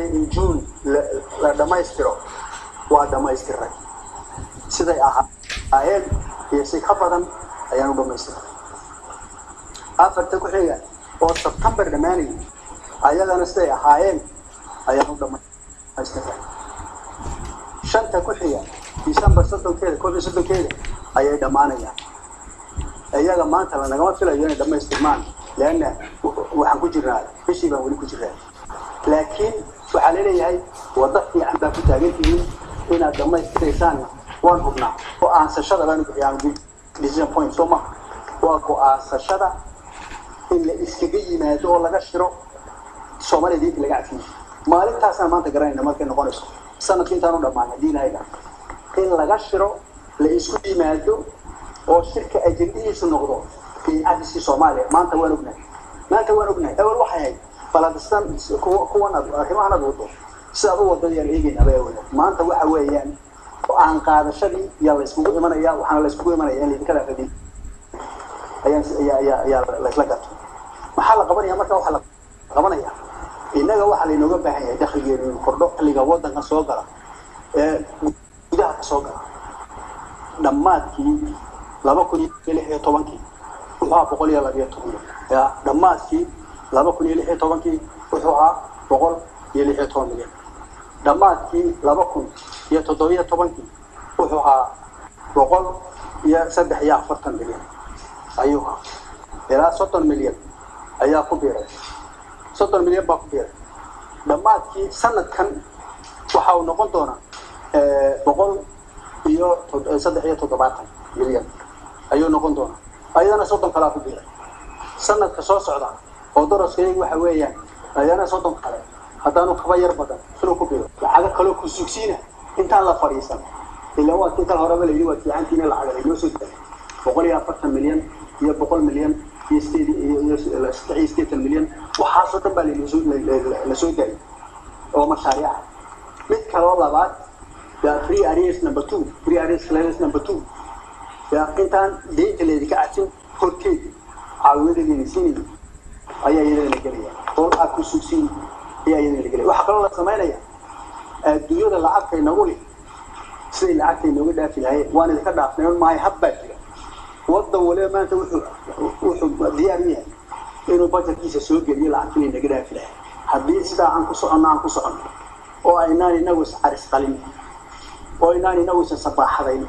doonaya in juun la dhammaystiro waa dhammaystiray siday ahaayeen iyo si ka badan ayaan u dhammaystiray afarta ku xiga oo sebtembar dhammaanayay ayagana siday ahaayeen ayaan u dhammaystiray shanta ku xiga december soddonkeeda koob iyo soddonkeeda ayay dhammaanayaan iyaga maanta lanagama filayo inay dhammaystirmaan leanna waxaan ku jirnaa bishii baan weli ku jirnaa laakiin waxaa laleeyahay waddo fiican baa ku taagan tihiin inaad dhammaystiraysaanna waan hubnaa go-aansashada baanu bixiyaan decision point soo maha waa go-aansashada in la iskaga yimaado oo laga shiro soomaaliya diinta laga cafiyo maalintaasaan maanta garanayna markay noqonayso sanadka intaan u dhammaan haddii ilahayga in laga shiro la isku yimaado oo shirka ajendihiisu noqdo cadiskii soomaaliya maanta waan ognahay maanta waan ognahay awel waxay ahayd baladistan kuwan arrimahan ad wado sidaad u wadada yaan eegayna bay awel maanta waxa weeyaan aan qaadashadii yaa la iskugu imanaya waxaana la iskugu imanaya in laydinka dhaafadin ayaan ayaa ayaa ayaa laysla gato maxaa la qabanaya marka waxaa la qabanaya innaga waxaa laynooga baahan yahay dakhligeenu in kordho xilliga waddanka soo gala ee gudaha ka soo gala dhammaadkii laba kun iyo lix iyo tobankii wuxuu ahaa boqol iyo labiyo toban ya dhammaadkii laba kun iyo lix iyo tobankii wuxuu ahaa boqol iyo lix iyo toban milyan dhammaadkii laba kun iyo toddobiyo tobankii wuxuu ahaa boqol iyo saddex iyo afartan milyan ayuu ahaa ilaa soddon milyan ayaa ku biiray soddon milyan baa ku biiray dhammaadkii sanadkan waxa uu noqon doonaa boqol iyo saddex iyo toddobaatan milyan ayuu noqon doonaa ayadana soddon kalaa ku biiray sanadka soo socda oo daraskaygu waxa weeyaan ayana soddon kale haddaanu kaba yar badan inuu ku biiro lacago kaloo ku sugsiina intaan la fadhiisan ilaa waa kii kal horeba layidhi waa fiicantiina lacaga laynoo soo daay boqol iyo afartan milyan iyo boqol milyan iyo sideed iyo saddex iyo sideetan milyan waxaasoo dhan baa laynoo soo la soo daayay oo mashaariica mid kaloo labaad ya free areas number two free areas clearance number two ya intaan deynta laydinka cajin horteed caawimada laydin siinaya ayaa iyadana la gelaya oo aad ku sugsiin ayaa iyadana la gelaya waxaa kaloo la samaynaya adduunyada lacagta inagu leh siday lacagta inooga dhaafi lahayen waan idinka dhaafnay on maayo hab baa jira waddan waliba maanta wuxuu wuxuu diyaar u yahay inuu bajetkiisa soo geliyo lacagtina inaga dhaafi lahay haddii sidaa aan ku soconno aan ku soconno oo aynaan inagu iscaris qalin oo aynaan inagu isa sabaaxadayn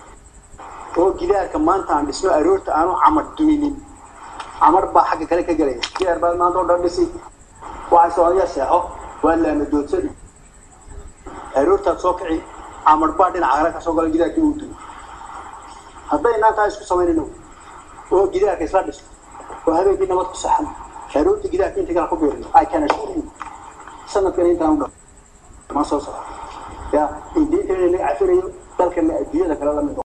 oo gidaarka maanta aan dhisno aroorta aanu camar duminin camar baa xagga kale ka gelaya gidaar baa maanta oo dhan dhisi waxay soomaaliya seexo waa laamadoodsani aroortaad soo kici camar baa dhinaca kale ka soo gala gidaarkii uu dumo haddaynaan taa isku samaynayno oo gidaarka isla dhisno oo habeenkii nabad ku saxan aroorta gidaarka inta kale ku biirino ay kana shurin sanadkan intaan u dhan ma soo socdo ya in diinta in laga cafinayo dalkana adduunyada kale la mid